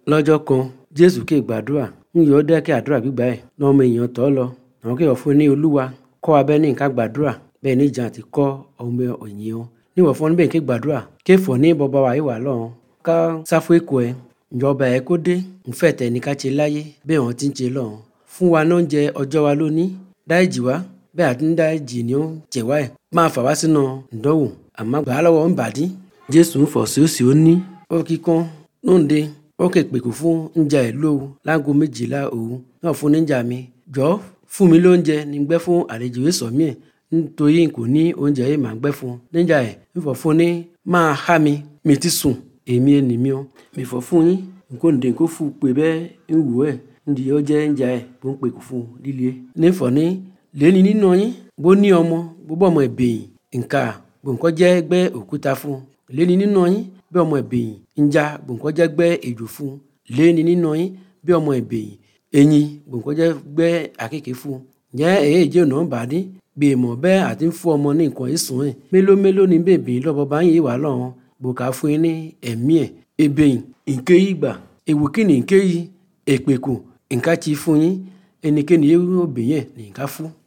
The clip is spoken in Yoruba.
lọ́jọ́ kan jésù ké gbàdúrà ń yọ ọ́ dẹ́kẹ́ àdúrà gbígbà ẹ̀ lọ́mọ èèyàn tọ́ lọ àwọn kéèyàn fún ní olúwa kọ́ abẹ́ ní nǹkan gbàdúrà bẹ́ẹ̀ ní ìjà àti kọ́ ọmọ ẹ̀yìn wọn níwọ̀n fún níbẹ̀ ké gbàdúrà ké fọ̀ ní bọ́ba wa ìwà lọ́hùn ká sáfù èkó ẹ̀ ìjọba ẹ̀ kó dé ńfẹ́ tẹ̀ ní ká ṣe láyé bẹ́ẹ̀ wọ́n ti ń ṣe lọ́hùn fún wa ní oúnjẹ ọjọ́ wa lónìí dáìjì wa bẹ́ẹ̀ àti ń dáìjì ni ó jẹ̀ wá ẹ̀ máa fà wá sínú ìdánwò àmọ́ gbà á lọ́wọ́ ń bàdí jésù ń fọ̀ sí òsì ó ní ó kíkan lóde ó kè pèkù fún ńjà ẹ̀ lóru láago méjìlá òru náà fún níjà mi jọ fún mi lóúnjẹ ní gbẹ́ fún àlejò èso mi ẹ̀ nítorí n kò ní oúnjẹ yìí máa gbẹ́ fún níjà ẹ̀ ń fọ̀ fún ní máa há mi mi ti sùn èmi ẹnì mi ọ́ mi fọ̀ fún yín nǹkó ǹdè kó fún pé bẹ́ẹ̀ ń wù ẹ̀ ndì ó jẹ́ ńjà ẹ̀ bó ń pèkù fún líle ní fọ̀ ní lẹ́ni nínú yín bó ní ọmọ gbogbo ọmọ ẹ̀bẹ̀yìn nǹka gbòǹkọ́ jẹ́ gbẹ́ òkúta fún lẹ́ni nínú yín bí ọmọ ẹ̀bẹ̀yìn ńjà gbòǹkọ́ jẹ́ gbẹ́ èjò fún lẹ́ni nínú yín bí ọmọ ẹ̀bẹ̀yìn ẹ̀yìn gbòǹkọ́ jẹ́ gbẹ́ àkekèé fún ǹjẹ́ èyí jẹ́ ọ̀nà bàdí bí èèmọ̀ bẹ́ẹ̀ àti ń fún ọmọ ní nǹkan ìsùn ẹ̀ mélòó mélòó ní bèbí lọ́bọ̀ bá yìí wà lọ́hùn gbòǹkà fún yín ní ẹ̀mí ẹ̀ ẹ̀bẹ̀yìn nké yìí gbà èwù kí ni nké yìí èpèkù nǹka ti fún yín ẹnikẹ́ni yóò bẹ̀yẹn ní nǹka fún